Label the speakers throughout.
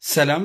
Speaker 1: ሰላም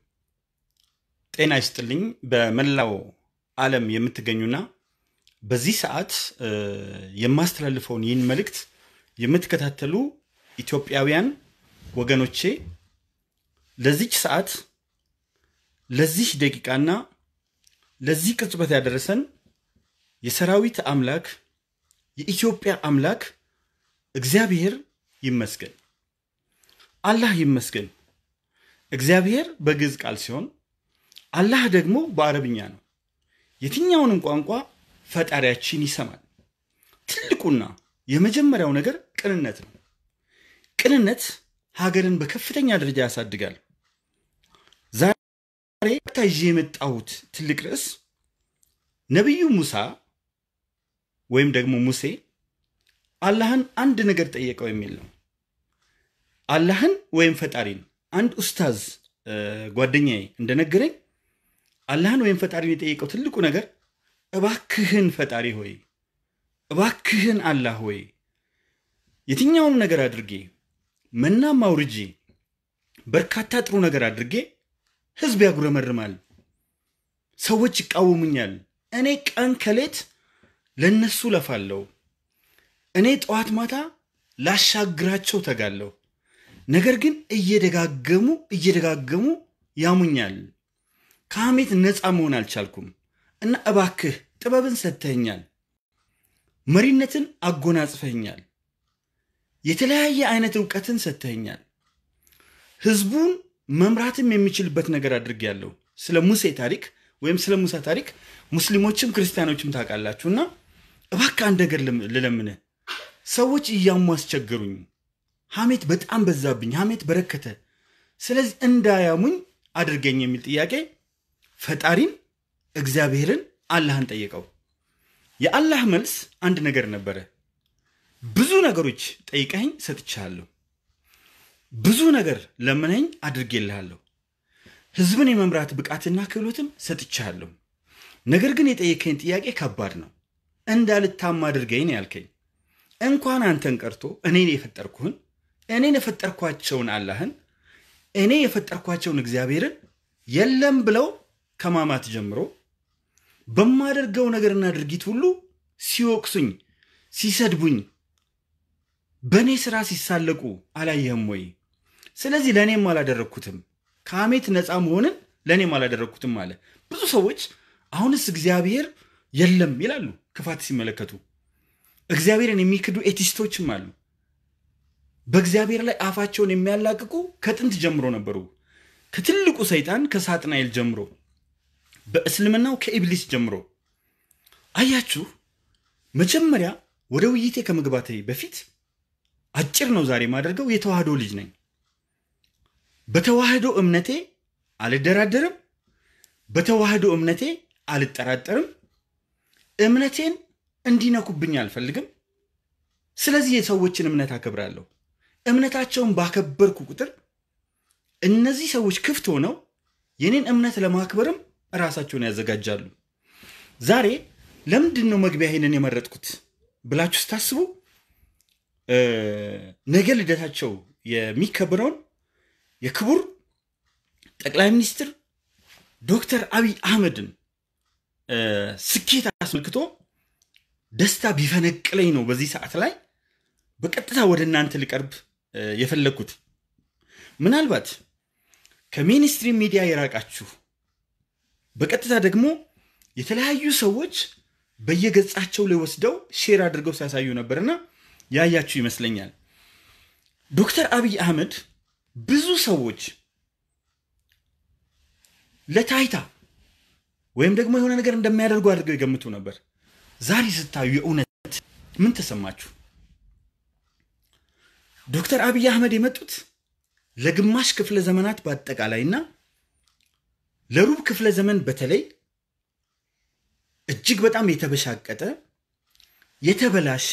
Speaker 1: ጤና ይስጥልኝ። በመላው ዓለም የምትገኙና በዚህ ሰዓት እ፣ የማስተላልፈውን ይህን መልእክት የምትከታተሉ ኢትዮጵያውያን ወገኖቼ ለዚች ሰዓት ለዚህ ደቂቃና ለዚህ ቅጽበት ያደረሰን የሰራዊት አምላክ የኢትዮጵያ አምላክ እግዚአብሔር ይመስገን። አላህ ይመስገን። እግዚአብሔር በግዕዝ ቃል ሲሆን አላህ ደግሞ በአረብኛ ነው። የትኛውንም ቋንቋ ፈጣሪያችን ይሰማል። ትልቁና የመጀመሪያው ነገር ቅንነት ነው። ቅንነት ሀገርን በከፍተኛ ደረጃ ያሳድጋል። ዛሬ ይዤ የመጣሁት ትልቅ ርዕስ ነቢዩ ሙሳ ወይም ደግሞ ሙሴ አላህን አንድ ነገር ጠየቀው የሚል ነው። አላህን ወይም ፈጣሪን አንድ ኡስታዝ እ፣ ጓደኛዬ እንደነገረኝ አላህን ወይም ፈጣሪን የጠየቀው ትልቁ ነገር እባክህን ፈጣሪ ሆይ እባክህን አላህ ሆይ የትኛውንም ነገር አድርጌ መናም አውርጄ በርካታ ጥሩ ነገር አድርጌ ህዝብ ያጉረመርማል፣ ሰዎች ይቃወሙኛል። እኔ ቀን ከሌት ለነሱ ለፋለሁ። እኔ ጠዋት ማታ ላሻግራቸው ተጋለሁ። ነገር ግን እየደጋገሙ እየደጋገሙ ያሙኛል። ከሐሜት ነፃ መሆን አልቻልኩም እና እባክህ ጥበብን ሰጥተኸኛል፣ መሪነትን አጎናጽፈኸኛል፣ የተለያየ አይነት እውቀትን ሰጥተኸኛል፣ ህዝቡን መምራትም የሚችልበት ነገር አድርጌያለሁ። ስለ ሙሴ ታሪክ ወይም ስለ ሙሳ ታሪክ ሙስሊሞችም ክርስቲያኖችም ታውቃላችሁ እና እባክህ አንድ ነገር ልም- ልለምንህ። ሰዎች እያሙ አስቸገሩኝ። ሐሜት በጣም በዛብኝ፣ ሐሜት በረከተ። ስለዚህ እንዳያሙኝ አድርገኝ የሚል ጥያቄ ፈጣሪን እግዚአብሔርን አላህን ጠየቀው። የአላህ መልስ አንድ ነገር ነበረ። ብዙ ነገሮች ጠይቀኸኝ ሰጥቻለሁ፣ ብዙ ነገር ለምነኝ አድርጌልሃለሁ፣ ህዝብን የመምራት ብቃትና ክህሎትም ሰጥቻለሁ። ነገር ግን የጠየቀኝ ጥያቄ ከባድ ነው። እንዳልታማ አድርገኝ ነው ያልከኝ። እንኳን አንተን ቀርቶ እኔን የፈጠርኩህን እኔን የፈጠርኳቸውን አላህን እኔ የፈጠርኳቸውን እግዚአብሔርን የለም ብለው ከማማት ጀምሮ በማደርገው ነገርና ድርጊት ሁሉ ሲወቅሱኝ፣ ሲሰድቡኝ፣ በእኔ ስራ ሲሳለቁ አላየህም ወይ? ስለዚህ ለእኔም አላደረግኩትም፣ ከሐሜት ነፃ መሆንን ለእኔም አላደረግኩትም አለ። ብዙ ሰዎች አሁንስ እግዚአብሔር የለም ይላሉ ክፋት ሲመለከቱ። እግዚአብሔርን የሚክዱ ኤቲስቶችም አሉ። በእግዚአብሔር ላይ አፋቸውን የሚያላቅቁ ከጥንት ጀምሮ ነበሩ። ከትልቁ ሰይጣን ከሳጥናኤል ጀምሮ በእስልምናው ከኢብሊስ ጀምሮ አያችሁ። መጀመሪያ ወደ ውይይቴ ከመግባቴ በፊት አጭር ነው ዛሬ የማደርገው። የተዋህዶ ልጅ ነኝ። በተዋህዶ እምነቴ አልደራደርም። በተዋህዶ እምነቴ አልጠራጠርም። እምነቴን እንዲነኩብኝ አልፈልግም። ስለዚህ የሰዎችን እምነት አከብራለሁ። እምነታቸውን ባከበርኩ ቁጥር እነዚህ ሰዎች ክፍት ሆነው የኔን እምነት ለማክበርም ራሳቸውን ያዘጋጃሉ። ዛሬ ለምንድን ነው መግቢያ ይሄንን የመረጥኩት ብላችሁ ስታስቡ እ፣ ነገ ልደታቸው የሚከበረውን የክቡር ጠቅላይ ሚኒስትር ዶክተር አብይ አህመድን እ፣ ስኬት አስመልክቶ ደስታ ቢፈነቅለኝ ነው በዚህ ሰዓት ላይ በቀጥታ ወደ እናንተ ልቀርብ እ፣ የፈለግኩት። ምናልባት ከሜንስትሪም ሚዲያ የራቃችሁ በቀጥታ ደግሞ የተለያዩ ሰዎች በየገጻቸው ላይ ወስደው ሼር አድርገው ሲያሳዩ ነበርና ያያችሁ ይመስለኛል። ዶክተር አብይ አህመድ ብዙ ሰዎች ለታይታ ወይም ደግሞ የሆነ ነገር እንደሚያደርጉ አድርገው ይገምቱ ነበር። ዛሬ ስታዩ የእውነት ምን ተሰማችሁ? ዶክተር አብይ አህመድ የመጡት ለግማሽ ክፍለ ዘመናት በአጠቃላይና ለሩብ ክፍለ ዘመን በተለይ እጅግ በጣም የተበሻቀጠ የተበላሸ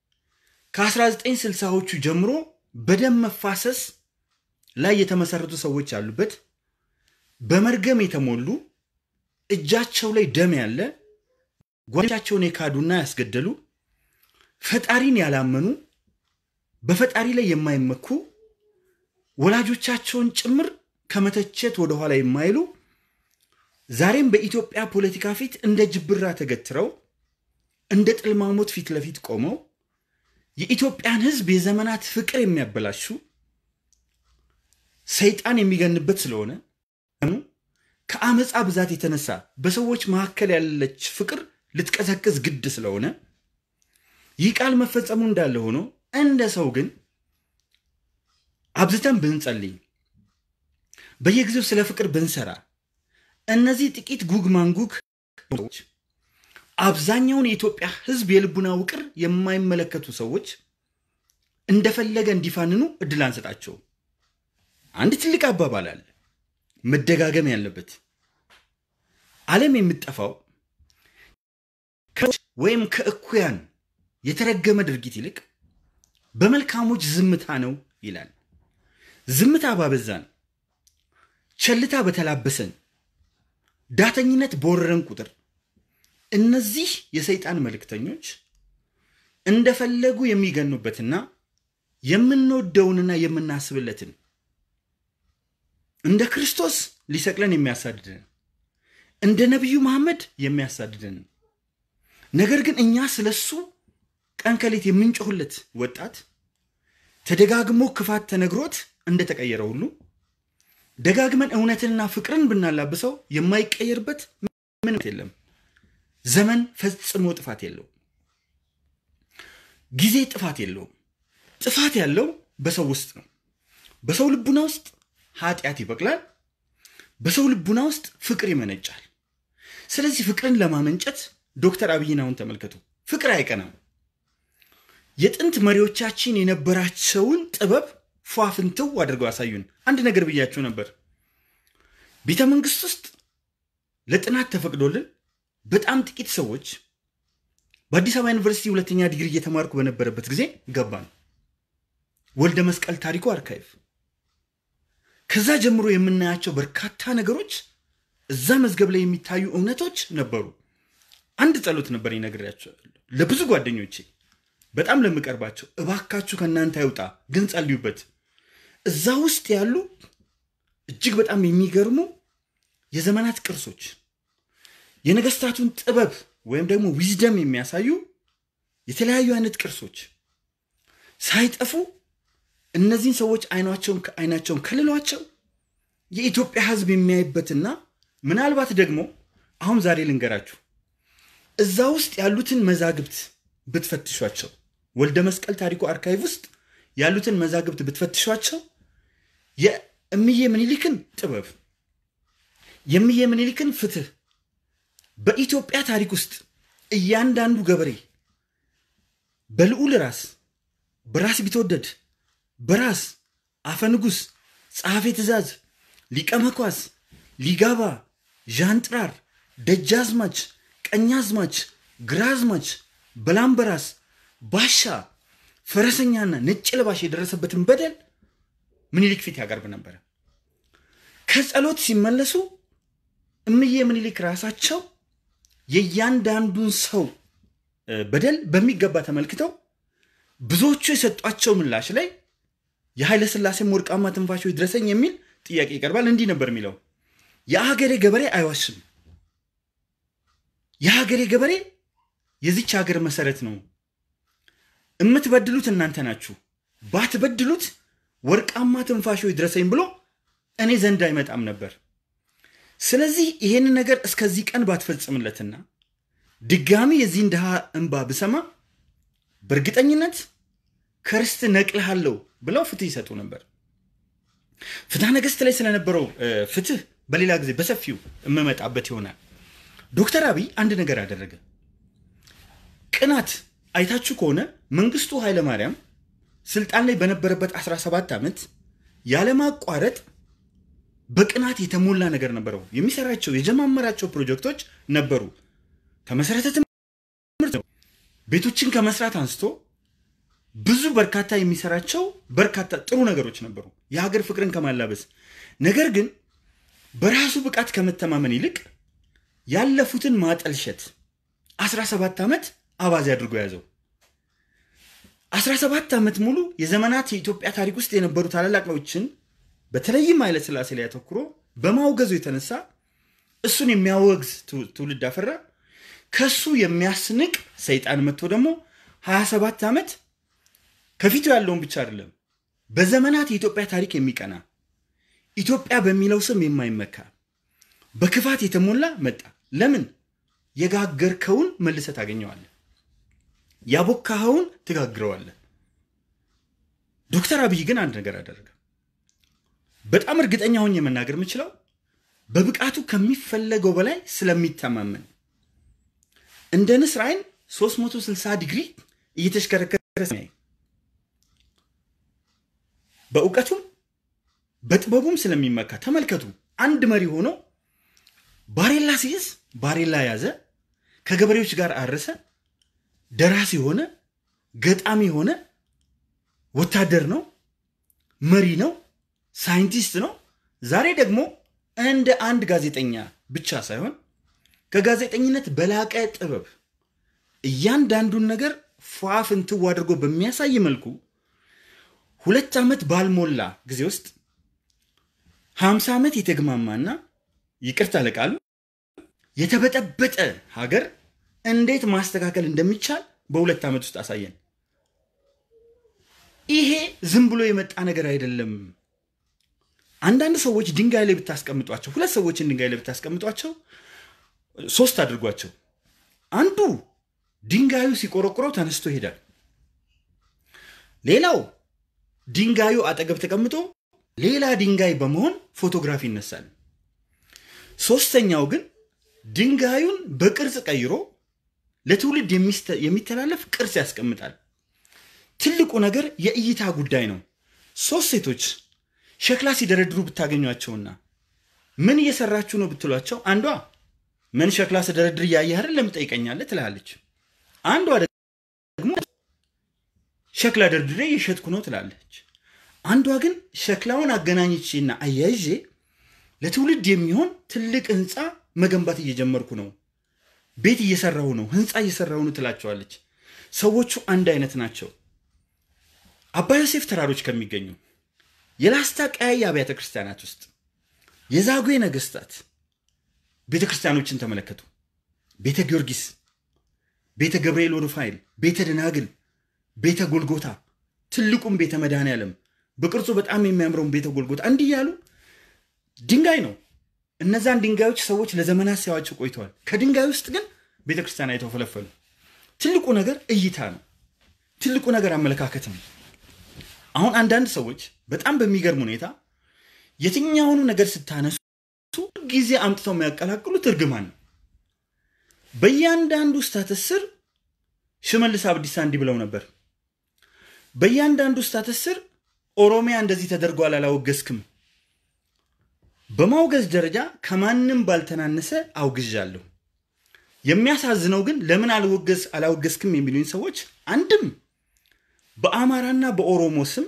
Speaker 1: ከ1960ዎቹ ጀምሮ በደም መፋሰስ ላይ የተመሰረቱ ሰዎች ያሉበት በመርገም የተሞሉ እጃቸው ላይ ደም ያለ ጓደኞቻቸውን የካዱና ያስገደሉ ፈጣሪን ያላመኑ በፈጣሪ ላይ የማይመኩ ወላጆቻቸውን ጭምር ከመተቸት ወደኋላ የማይሉ ዛሬም በኢትዮጵያ ፖለቲካ ፊት እንደ ጅብራ ተገትረው እንደ ጥልማሞት ፊት ለፊት ቆመው የኢትዮጵያን ሕዝብ የዘመናት ፍቅር የሚያበላሹ ሰይጣን የሚገንበት ስለሆነ ከአመፃ ብዛት የተነሳ በሰዎች መካከል ያለች ፍቅር ልትቀዘቅዝ ግድ ስለሆነ ይህ ቃል መፈጸሙ እንዳለ ሆኖ እንደ ሰው ግን አብዝተን ብንጸልይ በየጊዜው ስለ ፍቅር ብንሰራ እነዚህ ጥቂት ጉግ ማንጉግ ሰዎች አብዛኛውን የኢትዮጵያ ህዝብ የልቡና ውቅር የማይመለከቱ ሰዎች እንደፈለገ እንዲፋንኑ እድል አንሰጣቸው። አንድ ትልቅ አባባል አለ፣ መደጋገም ያለበት ዓለም የምጠፋው ወይም ከእኩያን የተረገመ ድርጊት ይልቅ በመልካሞች ዝምታ ነው ይላል። ዝምታ ባበዛን፣ ቸልታ በተላበሰን፣ ዳተኝነት በወረረን ቁጥር እነዚህ የሰይጣን መልእክተኞች እንደፈለጉ የሚገኑበትና የምንወደውንና የምናስብለትን እንደ ክርስቶስ ሊሰቅለን የሚያሳድደን እንደ ነቢዩ መሐመድ የሚያሳድደን ነገር ግን እኛ ስለሱ ቀን ከሌት የምንጮህለት ወጣት ተደጋግሞ ክፋት ተነግሮት እንደተቀየረ ሁሉ ደጋግመን እውነትንና ፍቅርን ብናላብሰው የማይቀየርበት ምንም የለም። ዘመን ፈጽሞ ጥፋት የለውም። ጊዜ ጥፋት የለውም። ጥፋት ያለው በሰው ውስጥ ነው። በሰው ልቡና ውስጥ ኃጢአት ይበቅላል። በሰው ልቡና ውስጥ ፍቅር ይመነጫል። ስለዚህ ፍቅርን ለማመንጨት ዶክተር አብይን አሁን ተመልከቱ። ፍቅር አይቀናም። የጥንት መሪዎቻችን የነበራቸውን ጥበብ ፏፍንትው አድርገው ያሳዩን። አንድ ነገር ብያችሁ ነበር። ቤተ መንግስት ውስጥ ለጥናት ተፈቅዶልን በጣም ጥቂት ሰዎች በአዲስ አበባ ዩኒቨርሲቲ ሁለተኛ ዲግሪ እየተማርኩ በነበረበት ጊዜ ገባን። ወልደ መስቀል ታሪኩ አርካይቭ። ከዛ ጀምሮ የምናያቸው በርካታ ነገሮች እዛ መዝገብ ላይ የሚታዩ እውነቶች ነበሩ። አንድ ጸሎት ነበር ይነግሬያቸዋለሁ ለብዙ ጓደኞቼ በጣም ለምቀርባቸው፣ እባካችሁ ከእናንተ አይውጣ ግን ጸልዩበት። እዛ ውስጥ ያሉ እጅግ በጣም የሚገርሙ የዘመናት ቅርሶች የነገስታቱን ጥበብ ወይም ደግሞ ዊዝደም የሚያሳዩ የተለያዩ አይነት ቅርሶች ሳይጠፉ እነዚህን ሰዎች አይናቸውን አይናቸውን ከልሏቸው የኢትዮጵያ ሕዝብ የሚያይበትና ምናልባት ደግሞ አሁን ዛሬ ልንገራችሁ እዛ ውስጥ ያሉትን መዛግብት ብትፈትሿቸው ወልደ መስቀል ታሪኩ አርካይቭ ውስጥ ያሉትን መዛግብት ብትፈትሿቸው የእምዬ ምኒልክን ጥበብ የእምዬ ምኒልክን ፍትህ በኢትዮጵያ ታሪክ ውስጥ እያንዳንዱ ገበሬ በልዑል ራስ በራስ ቢትወደድ በራስ አፈንጉስ ጸሐፌ ትእዛዝ ሊቀ መኳስ ሊጋባ ዣንጥራር ደጃዝማች ቀኛዝማች ግራዝማች በላምበራስ ባሻ ፈረሰኛና ነጭ ለባሽ የደረሰበትን በደል ምኒልክ ፊት ያቀርብ ነበረ። ከጸሎት ሲመለሱ እምዬ ምኒልክ ራሳቸው የእያንዳንዱን ሰው በደል በሚገባ ተመልክተው ብዙዎቹ የሰጧቸው ምላሽ ላይ የኃይለ ሥላሴም ወርቃማ ትንፋሾች ድረሰኝ የሚል ጥያቄ ይቀርባል። እንዲህ ነበር የሚለው የሀገሬ ገበሬ አይዋሽም። የሀገሬ ገበሬ የዚች ሀገር መሰረት ነው። የምትበድሉት እናንተ ናችሁ። ባትበድሉት ወርቃማ ትንፋሾች ድረሰኝ ብሎ እኔ ዘንድ አይመጣም ነበር። ስለዚህ ይሄንን ነገር እስከዚህ ቀን ባትፈጽምለትና ድጋሚ የዚህን ድሃ እንባ ብሰማ በእርግጠኝነት ከርስት ነቅልሃለሁ ብለው ፍትህ ይሰጡ ነበር። ፍትሐ ነገሥት ላይ ስለነበረው ፍትህ በሌላ ጊዜ በሰፊው የምመጣበት ይሆናል። ዶክተር አብይ አንድ ነገር አደረገ። ቅናት አይታችሁ ከሆነ መንግስቱ ኃይለማርያም ስልጣን ላይ በነበረበት 17 ዓመት ያለማቋረጥ በቅናት የተሞላ ነገር ነበረው። የሚሰራቸው የጀማመራቸው ፕሮጀክቶች ነበሩ። ከመሰረተ ትምህርት ቤቶችን ከመስራት አንስቶ ብዙ በርካታ የሚሰራቸው በርካታ ጥሩ ነገሮች ነበሩ፣ የሀገር ፍቅርን ከማላበስ ነገር ግን በራሱ ብቃት ከመተማመን ይልቅ ያለፉትን ማጠልሸት 17 ዓመት አባዜ አድርጎ ያዘው። 17 ዓመት ሙሉ የዘመናት የኢትዮጵያ ታሪክ ውስጥ የነበሩ ታላላቆችን በተለይም ኃይለ ሥላሴ ላይ አተኩሮ በማውገዙ የተነሳ እሱን የሚያወግዝ ትውልድ አፈራ። ከሱ የሚያስንቅ ሰይጣን መጥቶ ደግሞ 27 ዓመት ከፊቱ ያለውን ብቻ አይደለም በዘመናት የኢትዮጵያ ታሪክ የሚቀና ኢትዮጵያ በሚለው ስም የማይመካ በክፋት የተሞላ መጣ። ለምን? የጋገርከውን መልሰህ ታገኘዋለህ፣ ያቦካኸውን ትጋግረዋለህ። ዶክተር አብይ ግን አንድ ነገር አደረገ። በጣም እርግጠኛ ሆኜ መናገር የምችለው በብቃቱ ከሚፈለገው በላይ ስለሚተማመን እንደ ንስር አይን 360 ዲግሪ እየተሽከረከረ በእውቀቱም በጥበቡም ስለሚመካ ተመልከቱ። አንድ መሪ ሆኖ ባሬላ ሲይዝ ባሬላ ያዘ፣ ከገበሬዎች ጋር አረሰ፣ ደራሲ ሆነ፣ ገጣሚ ሆነ፣ ወታደር ነው፣ መሪ ነው፣ ሳይንቲስት ነው። ዛሬ ደግሞ እንደ አንድ ጋዜጠኛ ብቻ ሳይሆን ከጋዜጠኝነት በላቀ ጥበብ እያንዳንዱን ነገር ፏፍንትው አድርጎ በሚያሳይ መልኩ ሁለት ዓመት ባልሞላ ጊዜ ውስጥ ሀምሳ ዓመት የተግማማና ይቅርታ ለቃሉ የተበጠበጠ ሀገር እንዴት ማስተካከል እንደሚቻል በሁለት ዓመት ውስጥ አሳየን። ይሄ ዝም ብሎ የመጣ ነገር አይደለም። አንዳንድ ሰዎች ድንጋይ ላይ ብታስቀምጧቸው፣ ሁለት ሰዎችን ድንጋይ ላይ ብታስቀምጧቸው፣ ሶስት አድርጓቸው፣ አንዱ ድንጋዩ ሲቆረቁረው ተነስቶ ይሄዳል። ሌላው ድንጋዩ አጠገብ ተቀምጦ ሌላ ድንጋይ በመሆን ፎቶግራፍ ይነሳል። ሶስተኛው ግን ድንጋዩን በቅርጽ ቀይሮ ለትውልድ የሚተላለፍ ቅርጽ ያስቀምጣል። ትልቁ ነገር የእይታ ጉዳይ ነው። ሶስት ሴቶች ሸክላ ሲደረድሩ ብታገኟቸውና ምን እየሰራችሁ ነው ብትሏቸው አንዷ ምን ሸክላ ስደረድር እያየህ አይደል ለምን ትጠይቀኛለህ ትላለች። አንዷ ደግሞ ሸክላ ደርድሬ እየሸጥኩ ነው ትላለች። አንዷ ግን ሸክላውን አገናኝቼና አያይዤ ለትውልድ የሚሆን ትልቅ ህንፃ መገንባት እየጀመርኩ ነው፣ ቤት እየሰራሁ ነው፣ ህንፃ እየሰራሁ ነው ትላቸዋለች። ሰዎቹ አንድ አይነት ናቸው። አባ ዮሴፍ ተራሮች ከሚገኙ የላስታ ቀያይ አብያተ ክርስቲያናት ውስጥ የዛጉዌ ነገስታት ቤተ ክርስቲያኖችን ተመለከቱ። ቤተ ጊዮርጊስ፣ ቤተ ገብርኤል ወሩፋኤል፣ ቤተ ደናግል፣ ቤተ ጎልጎታ፣ ትልቁም ቤተ መድኃኔ ዓለም በቅርጹ በጣም የሚያምረውን ቤተ ጎልጎታ እንዲህ ያሉ ድንጋይ ነው። እነዛን ድንጋዮች ሰዎች ለዘመናት ሲያዋቸው ቆይተዋል። ከድንጋይ ውስጥ ግን ቤተ ክርስቲያን አይተው ፈለፈሉ። ትልቁ ነገር እይታ ነው። ትልቁ ነገር አመለካከት ነው። አሁን አንዳንድ ሰዎች በጣም በሚገርም ሁኔታ የትኛውኑ ነገር ስታነሱ ጊዜ አምጥተው የሚያቀላቅሉት እርግማን ነው። በእያንዳንዱ ስታተስ ስር ሽመልስ አብዲሳ እንዲህ ብለው ነበር። በእያንዳንዱ ስታተስ ስር ኦሮሚያ እንደዚህ ተደርጓል አላወገዝክም። በማውገዝ ደረጃ ከማንም ባልተናነሰ አውግዣለሁ። የሚያሳዝነው ግን ለምን አልወገዝ አላወገዝክም የሚሉኝ ሰዎች አንድም በአማራና በኦሮሞ ስም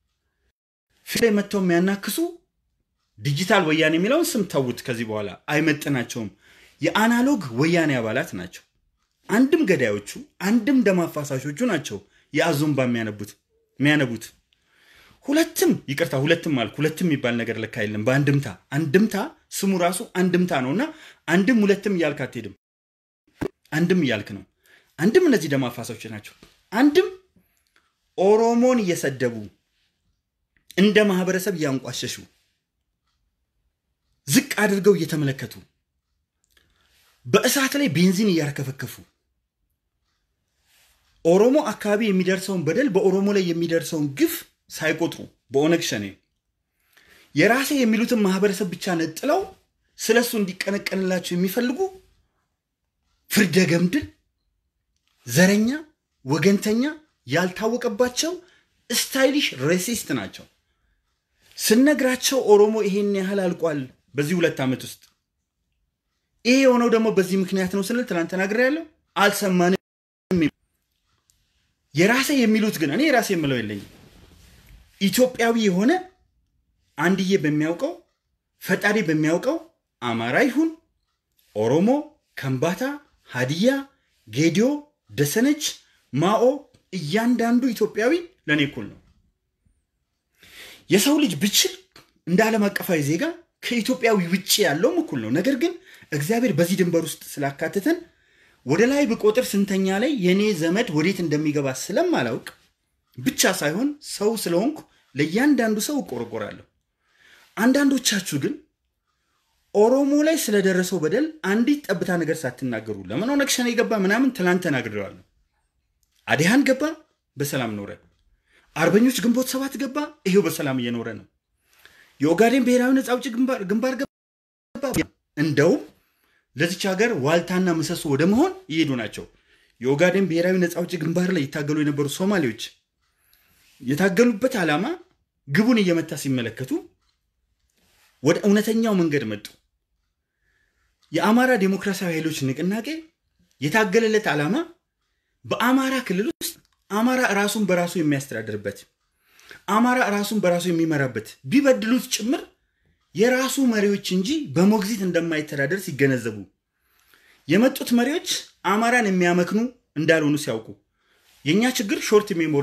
Speaker 1: ፊት ላይ መጥተው የሚያናክሱ ዲጂታል ወያኔ የሚለውን ስም ተዉት። ከዚህ በኋላ አይመጥናቸውም። የአናሎግ ወያኔ አባላት ናቸው። አንድም ገዳዮቹ፣ አንድም ደም አፋሳሾቹ ናቸው የአዞምባ የሚያነቡት የሚያነቡት ሁለትም ይቅርታ፣ ሁለትም አልኩ። ሁለትም የሚባል ነገር ለካ የለም። በአንድምታ አንድምታ ስሙ ራሱ አንድምታ ነው እና አንድም ሁለትም እያልክ አትሄድም። አንድም እያልክ ነው። አንድም እነዚህ ደም አፋሳሾች ናቸው። አንድም ኦሮሞን እየሰደቡ እንደ ማህበረሰብ እያንቋሸሹ ዝቅ አድርገው እየተመለከቱ በእሳት ላይ ቤንዚን እያርከፈከፉ ኦሮሞ አካባቢ የሚደርሰውን በደል በኦሮሞ ላይ የሚደርሰውን ግፍ ሳይቆጥሩ በኦነግ ሸኔ የራሴ የሚሉትን ማህበረሰብ ብቻ ነጥለው ስለ እሱ እንዲቀነቀንላቸው የሚፈልጉ ፍርደ ገምድል፣ ዘረኛ፣ ወገንተኛ ያልታወቀባቸው ስታይሊሽ ሬሲስት ናቸው። ስነግራቸው ኦሮሞ ይሄን ያህል አልቋል በዚህ ሁለት ዓመት ውስጥ ይሄ የሆነው ደግሞ በዚህ ምክንያት ነው ስንል ትናንት ተናግሬያለሁ። አልሰማንም። የራሴ የሚሉት ግን እኔ የራሴ የምለው የለኝም። ኢትዮጵያዊ የሆነ አንድዬ በሚያውቀው ፈጣሪ በሚያውቀው አማራ ይሁን ኦሮሞ፣ ከምባታ፣ ሀዲያ፣ ጌዲዮ፣ ደሰነች፣ ማኦ እያንዳንዱ ኢትዮጵያዊ ለእኔ እኩል ነው። የሰው ልጅ ብችል እንደ ዓለም አቀፋዊ ዜጋ ከኢትዮጵያዊ ውጭ ያለውም እኩል ነው። ነገር ግን እግዚአብሔር በዚህ ድንበር ውስጥ ስላካተተን ወደ ላይ ብቆጥር ስንተኛ ላይ የእኔ ዘመድ ወዴት እንደሚገባ ስለማላውቅ ብቻ ሳይሆን ሰው ስለሆንኩ ለእያንዳንዱ ሰው እቆረቆራለሁ። አንዳንዶቻችሁ ግን ኦሮሞ ላይ ስለደረሰው በደል አንዲት ጠብታ ነገር ሳትናገሩ ለምን ኦነግ ሸኔ ገባ ምናምን ትላንት ተናግሬዋለሁ። አዲሃን ገባ፣ በሰላም ኖረ። አርበኞች ግንቦት ሰባት ገባ፣ ይሄው በሰላም እየኖረ ነው። የኦጋዴን ብሔራዊ ነፃ አውጪ ግንባር ገባ። እንደውም ለዚች ሀገር ዋልታና ምሰሶ ወደ መሆን እየሄዱ ናቸው። የኦጋዴን ብሔራዊ ነፃ አውጪ ግንባር ላይ ይታገሉ የነበሩ ሶማሌዎች የታገሉበት ዓላማ ግቡን እየመታ ሲመለከቱ ወደ እውነተኛው መንገድ መጡ። የአማራ ዴሞክራሲያዊ ኃይሎች ንቅናቄ የታገለለት ዓላማ በአማራ ክልል ውስጥ አማራ ራሱን በራሱ የሚያስተዳድርበት አማራ ራሱን በራሱ የሚመራበት ቢበድሉት ጭምር የራሱ መሪዎች እንጂ በሞግዚት እንደማይተዳደር ሲገነዘቡ የመጡት መሪዎች አማራን የሚያመክኑ እንዳልሆኑ ሲያውቁ የእኛ ችግር ሾርት ሜሞሪ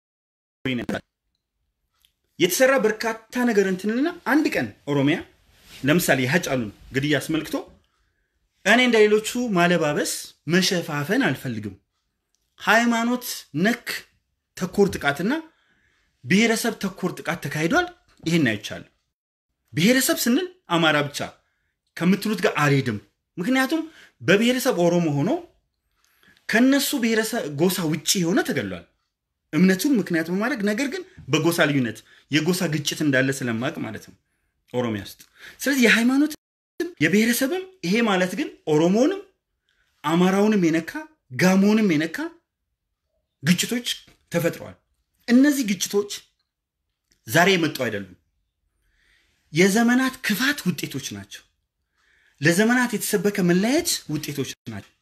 Speaker 1: የተሰራ በርካታ ነገር እንትንልና አንድ ቀን ኦሮሚያ ለምሳሌ የሀጫሉን ግድያ አስመልክቶ እኔ እንደ ሌሎቹ ማለባበስ መሸፋፈን አልፈልግም። ሃይማኖት ነክ ተኮር ጥቃትና ብሔረሰብ ተኮር ጥቃት ተካሂዷል። ይህን አይቻልም። ብሔረሰብ ስንል አማራ ብቻ ከምትሉት ጋር አልሄድም። ምክንያቱም በብሔረሰብ ኦሮሞ ሆኖ ከነሱ ብሔረሰብ ጎሳ ውጭ የሆነ ተገሏል። እምነቱን ምክንያት በማድረግ ነገር ግን በጎሳ ልዩነት የጎሳ ግጭት እንዳለ ስለማቅ ማለት ነው ኦሮሚያ ውስጥ። ስለዚህ የሃይማኖት የብሔረሰብም ይሄ ማለት ግን ኦሮሞንም አማራውንም የነካ ጋሞንም የነካ ግጭቶች ተፈጥረዋል። እነዚህ ግጭቶች ዛሬ የመጡ አይደሉም። የዘመናት ክፋት ውጤቶች ናቸው። ለዘመናት የተሰበከ መለያየት ውጤቶች ናቸው።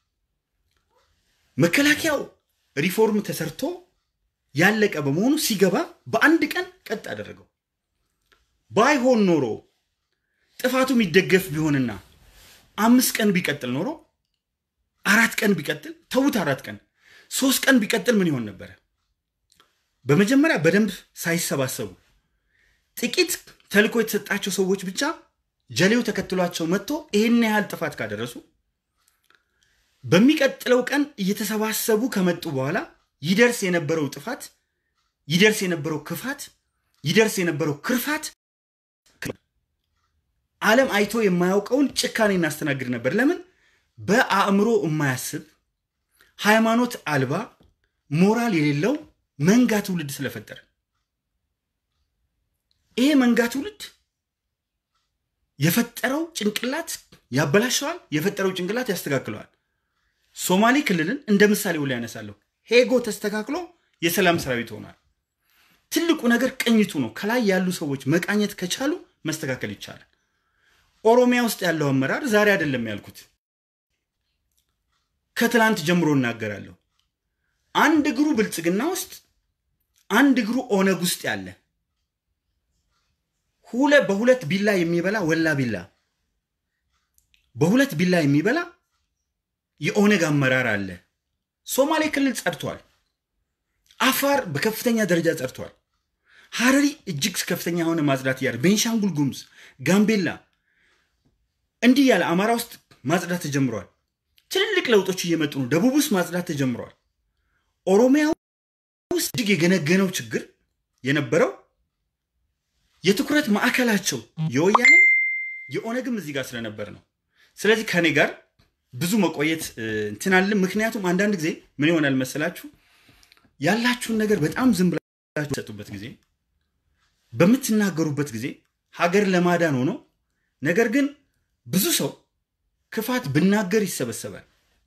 Speaker 1: መከላከያው ሪፎርም ተሰርቶ ያለቀ በመሆኑ ሲገባ በአንድ ቀን ቀጥ አደረገው። ባይሆን ኖሮ ጥፋቱ የሚደገፍ ቢሆንና አምስት ቀን ቢቀጥል ኖሮ አራት ቀን ቢቀጥል ተዉት፣ አራት ቀን ሶስት ቀን ቢቀጥል ምን ይሆን ነበረ? በመጀመሪያ በደንብ ሳይሰባሰቡ ጥቂት ተልኮ የተሰጣቸው ሰዎች ብቻ ጀሌው ተከትሏቸው መጥቶ ይህን ያህል ጥፋት ካደረሱ በሚቀጥለው ቀን እየተሰባሰቡ ከመጡ በኋላ ይደርስ የነበረው ጥፋት፣ ይደርስ የነበረው ክፋት፣ ይደርስ የነበረው ክርፋት ዓለም አይቶ የማያውቀውን ጭካኔ እናስተናግድ ነበር። ለምን? በአእምሮ የማያስብ ሃይማኖት አልባ ሞራል የሌለው መንጋ ትውልድ ስለፈጠረ ይሄ መንጋ ትውልድ የፈጠረው ጭንቅላት ያበላሸዋል፣ የፈጠረው ጭንቅላት ያስተካክለዋል። ሶማሌ ክልልን እንደ ምሳሌ ላይ ያነሳለሁ። ሄጎ ተስተካክሎ የሰላም ሰራዊት ሆኗል። ትልቁ ነገር ቅኝቱ ነው። ከላይ ያሉ ሰዎች መቃኘት ከቻሉ መስተካከል ይቻላል። ኦሮሚያ ውስጥ ያለው አመራር ዛሬ አይደለም ያልኩት፣ ከትላንት ጀምሮ እናገራለሁ። አንድ እግሩ ብልጽግና ውስጥ፣ አንድ እግሩ ኦነግ ውስጥ ያለ ሁለ በሁለት ቢላ የሚበላ ወላ ቢላ በሁለት ቢላ የሚበላ የኦነግ አመራር አለ። ሶማሌ ክልል ጸድቷል። አፋር በከፍተኛ ደረጃ ጸድቷል። ሀረሪ እጅግ ከፍተኛ የሆነ ማጽዳት እያለ ቤንሻንጉል ጉሙዝ፣ ጋምቤላ እንዲህ ያለ አማራ ውስጥ ማጽዳት ተጀምሯል። ትልልቅ ለውጦች እየመጡ ነው። ደቡብ ውስጥ ማጽዳት ተጀምረዋል። ኦሮሚያ ውስጥ እጅግ የገነገነው ችግር የነበረው የትኩረት ማዕከላቸው የወያኔም የኦነግም እዚህ ጋር ስለነበር ነው። ስለዚህ ከኔ ጋር ብዙ መቆየት እንትናልን። ምክንያቱም አንዳንድ ጊዜ ምን ይሆናል መሰላችሁ ያላችሁን ነገር በጣም ዝም ብላችሁ ሰጡበት ጊዜ በምትናገሩበት ጊዜ ሀገር ለማዳን ሆኖ ነገር ግን ብዙ ሰው ክፋት ብናገር ይሰበሰባል።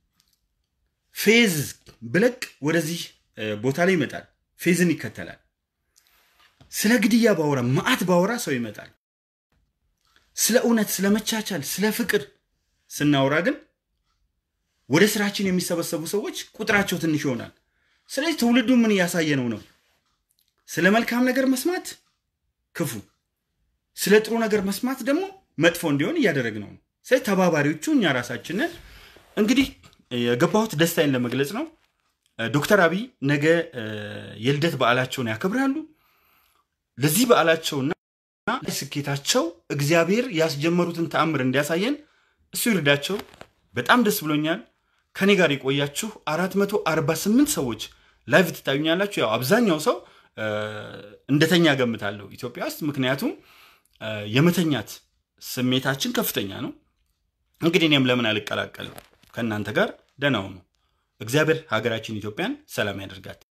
Speaker 1: ፌዝ ብለቅ ወደዚህ ቦታ ላይ ይመጣል። ፌዝን ይከተላል። ስለ ግድያ ባወራ መዓት ባወራ ሰው ይመጣል። ስለ እውነት፣ ስለ መቻቻል፣ ስለ ፍቅር ስናወራ ግን ወደ ስራችን የሚሰበሰቡ ሰዎች ቁጥራቸው ትንሽ ይሆናል። ስለዚህ ትውልዱ ምን እያሳየ ነው ነው ስለ መልካም ነገር መስማት ክፉ፣ ስለ ጥሩ ነገር መስማት ደግሞ መጥፎ እንዲሆን እያደረግ ነው። ስለዚህ ተባባሪዎቹ እኛ ራሳችንን እንግዲህ የገባሁት ደስታዬን ለመግለጽ ነው። ዶክተር አብይ ነገ የልደት በዓላቸውን ያከብራሉ። ለዚህ በዓላቸውና ስኬታቸው እግዚአብሔር ያስጀመሩትን ተአምር እንዲያሳየን እሱ ይርዳቸው። በጣም ደስ ብሎኛል። ከኔ ጋር የቆያችሁ 448 ሰዎች ላይቭ ትታዩኛላችሁ። ያው አብዛኛው ሰው እንደተኛ ገምታለሁ ኢትዮጵያ ውስጥ ምክንያቱም የመተኛት ስሜታችን ከፍተኛ ነው። እንግዲህ እኔም ለምን አልቀላቀልም ከእናንተ ጋር ደህና ሁኑ። እግዚአብሔር ሀገራችን ኢትዮጵያን ሰላም ያደርጋት።